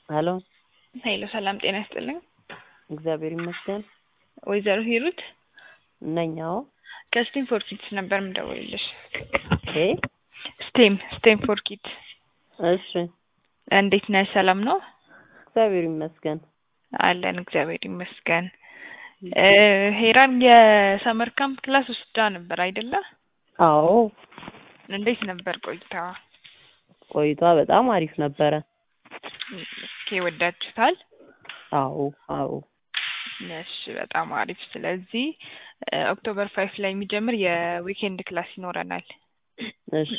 ሄሎ ሄሎ ሰላም ጤና ይስጥልኝ። እግዚአብሔር ይመስገን ወይዘሮ ሂሩት ነኝ። አዎ ከስቴም ፎር ኪድስ ነበር የምደውልልሽ። እ ስቴም ስቴም ፎር ኪድስ እሺ እንዴት ነህ? ሰላም ነው እግዚአብሔር ይመስገን። አለን እግዚአብሔር ይመስገን። እ ሄራን የሰመር ካምፕ ክላስ ወስዳ ነበር አይደለ? አዎ እንዴት ነበር ቆይታዋ? ቆይቷ በጣም አሪፍ ነበረ። ኦኬ ወዳችሁታል? አዎ አዎ እሺ በጣም አሪፍ። ስለዚህ እ ኦክቶበር ፋይፍ ላይ የሚጀምር የዊኬንድ ክላስ ይኖረናል። እሺ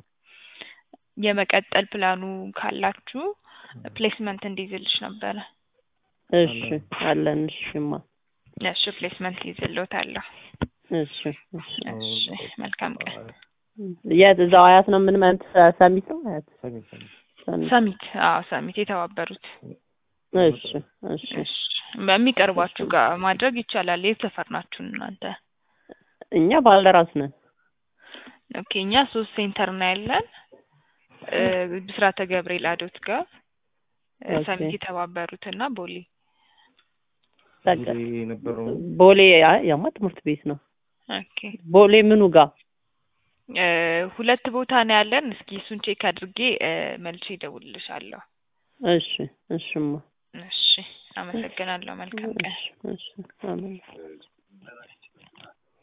የመቀጠል ፕላኑ ካላችሁ ፕሌስመንት እንዲይዝልሽ ነበረ። እሺ አለን። እሺማ እሺ ፕሌስመንት ይዝልዎታለሁ። እሺ እሺ እሺ መልካም ቀን። የት እዛው አያት ነው የምንመንት ሰሚት ነው አያት ሰሚት ሰሚት አዎ ሰሚት የተባበሩት እሺ እሺ እሺ በሚቀርባችሁ ጋር ማድረግ ይቻላል። የት ሰፈር ናችሁ እናንተ? እኛ ባልደራስ ነን። ኦኬ እኛ ሶስት ሴንተር ነው ያለን እ ብስራተ ገብርኤል አዶት ጋር እ ኦኬ። ሰሚት የተባበሩት እና ቦሌ በቃ ቦሌ አይ ያማ ትምህርት ቤት ነው። ኦኬ ቦሌ ምኑ ጋር እ ሁለት ቦታ ነው ያለን። እስኪ እሱን ቼክ አድርጌ እ መልሼ እደውልልሻለሁ። እሺ እሽማ እሺ አመሰግናለሁ። መልካም ቀን። እሺ እሺ አሜን